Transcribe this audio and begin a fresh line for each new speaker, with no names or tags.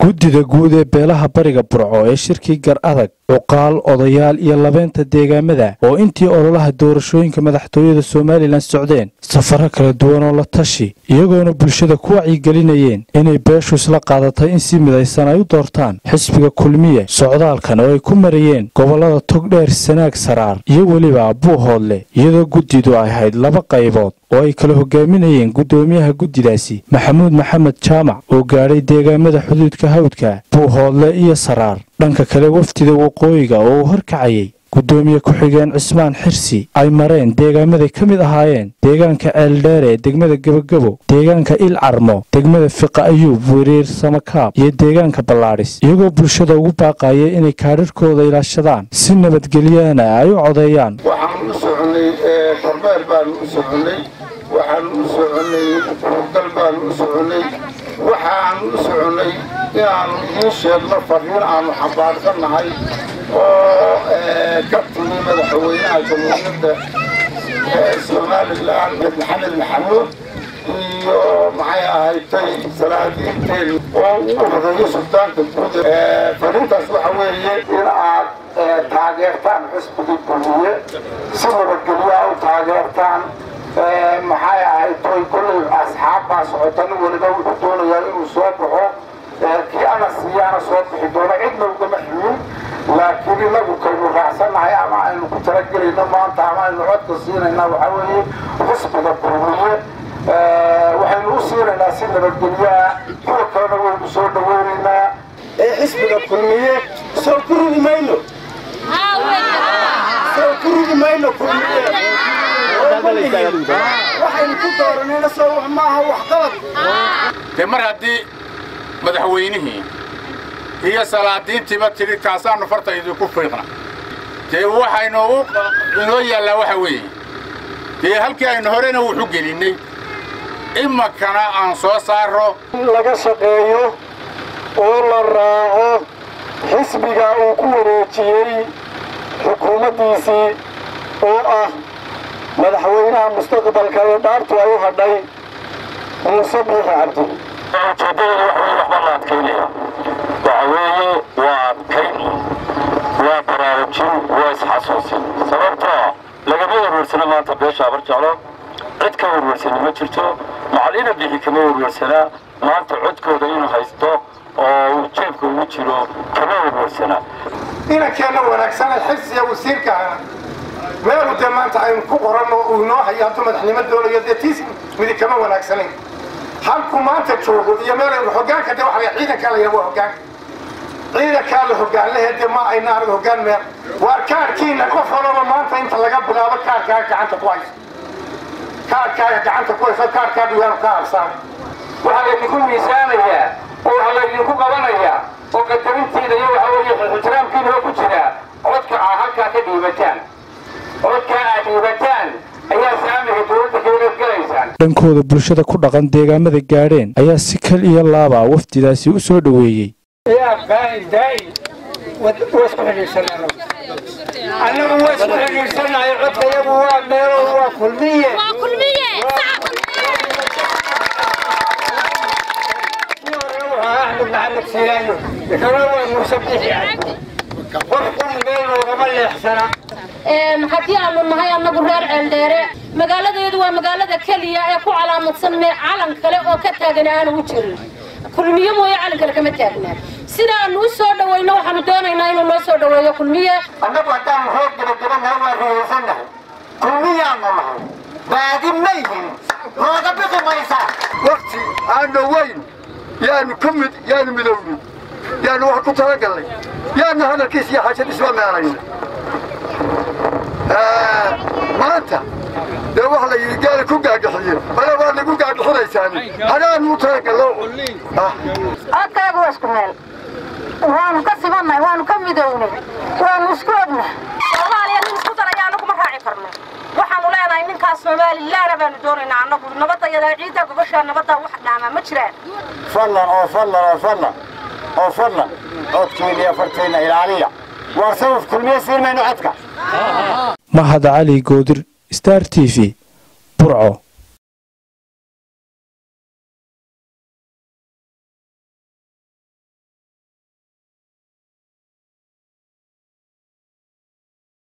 guddida guud ee beelaha bariga burco ee shirkii gar adag cuqaal odayaal iyo labeynta deegaamada oo intii ololaha doorashooyinka madaxtooyada somalilan socdeen safaro kala duwan oo la tashi iyagoona bulshada ku wacyigelinayeen inay beeshu isla qaadatay in si midaysan ay u doortaan xisbiga kulmiye socdaalkan oo ay ku marayeen gobollada togdheer sanaag saraar iyo weliba buuhoodle iyadoo guddidu ay ahayd laba qaybood oo ay kala hogaaminayeen guddoomiyaha guddidaasi maxamuud maxamed jaamac oo gaadhay deegaamada xuduudka hawdka buuhoodle iyo saraar dhanka kale wafdida waqooyiga oo uu horkacayay guddoomiye ku-xigeen cismaan xirsi ay mareen deegaamaday ka mid ahaayeen deegaanka ceeldheere degmada gebagebo deegaanka il carmo degmada fiqa ayuub weriir samakaab iyo deegaanka ballaadhis iyagoo bulshada ugu baaqaya inay kaadharhkooda ilaashadaan si nabadgelyaana ay u codeeyaan
waxaan u soconay kormeer baanu u soconay waxaanu u soconay hurgal baanu u soconay waxaanu u soconay inaanu idiin sheegno fariin aanu xambaarsannahay oo ka timi madaxweynaha jamhuuriyadda somalilan maxamed maxamuud iyo maxay ahaydtay salaadiinteen oo uu horeeyo suldaanka guud fariintaas waxa weeye in aad taageertaan xisbigii kulmiye si nabadgelyaa u taageertaan maxay ahaydtay kollay asxaab baa socota nin waliba wuxuu doonayaa inuu soo baxo kii ana siiyaana soo bixi doono cidna ugama ximin laakiin inagu kaynu raacsannahay ama aynu ku talagelayno maanta ama aynu codka siinayna waxaa weeye xisbiga kulmiye waxaynu u siinaynaa si nabadgelyaa kuwa kalena waynu soo dhaweynaynaa ee xisbiga kulmiye soo ku ridi mayno soo ku ridi mayno kulmiye waxaynu ku dooranayna soo wax maaha waxqabad
dee mar haddii madaxweynihii iyo salaadiintiiba tidhi kaasaannu farta idinku fiiqna dee waxaynu inoo yaallaa waxa weeye dee halkii aynu horena wuxu gelinnay imakana aan soo saarro
in laga shaqeeyo oo la raaco xisbiga uu ku wareejiyey xukuumaddiisii oo ah madaxweynaha mustaqbalka ee dhaartu ay u hadhay muuse biixi cabdi
ujeeddadooda wax weye waxbaa la adkaynaya waxa weeye waa adkayn waa baraarujin waa isxasuusin sababtoo lagama werwersano maanta beesha abar jeclo cid ka werwersani ma jirto macalina bixi kama werwersanaa maanta codkooda inuu haysto oo uu jeebka ugu jiro kama werwersanaa
inankeenna wanaagsana xifsiya wasiirka ahna meelu dee maanta aynu ku qoranno uu inoo hayo hadduu madaxnimo doonayo dee tiis midi kama wanaagsanayn halku maanta joogo iyo meelaynu hoggaanka dee waxa la ciidankaa la yidhaha waa hoggaanka ciidankaa la hoggaanlehe dee ma ayna anaga hoggaan meel waa kaarkiina qof walaba maanta inta laga bilaabo kaarkaaga gacanta ku hayso kaarkaaga gacanta ku hayso kaarkaaga yaanu ka habsaan
waxaa laydinku miisaanayaa oo waxaa laydinku qabanayaa oo qadarintiida iyo waxa weeye ixtiraamkiina ku jiraa codka aa halkaa ka dhiibataan codka aad dhiibataan ayaa saamiga dowladda kaga gelaysaan
dhankooda bulshada ku dhaqan deegaamada gaadheen ayaa si kal iyo laaba wafdidaasi u soo dhoweeyey
annagu waa isku xidhiidhsanahay codka iyagu waa meelo waa kulmiye axmed maxamed siilaayo kana waa muuse bixi qofkun meel loogama leexsana
haddii aanu nahay annagu reer ceeldheere magaaladeedu waa magaalada keliya ee ku calaamadsan mee calan kale oo ka taagan aanu u jirin kulmiye mooye calan kale kama taagnaa sidaanu u soo dhawayno waxaanu doonaynaa inuu noo soo dhaweeyo kulmiye
annagu haddaanu reer gebagabanahay waa riyaysannahay kulmiyaanu nahay baadi mayhin nooga bixi maysaa wakti aan dhowayn yaanu ka mid yaanu midowni yaanu wax ku talagallay yaanu hadalkiis iyo xajad isla meelayn maanta dee wax la yidhi gaala ku gaagaxiye bale waad nagu gaagixinaysaan hadaanu u talagallo
codkaagu waa isku meel waanu ka sibannahay waanu ka midownay waanu isku ognahay
soomaaliya nin isku daraya annagu ma raaci karno waxaanu leenahay ninkaas somalilaana baanu doonaynaa annagu nabadayada ciidda gobashaa nabadda wax dhaamaa ma jiraan
fadlan oo fadlan oo fadlan oo fadlan codkiina iyo fartiina ilaaliya waar sabab kulmiye siin mayno codka
mahad cali goodir star t v burco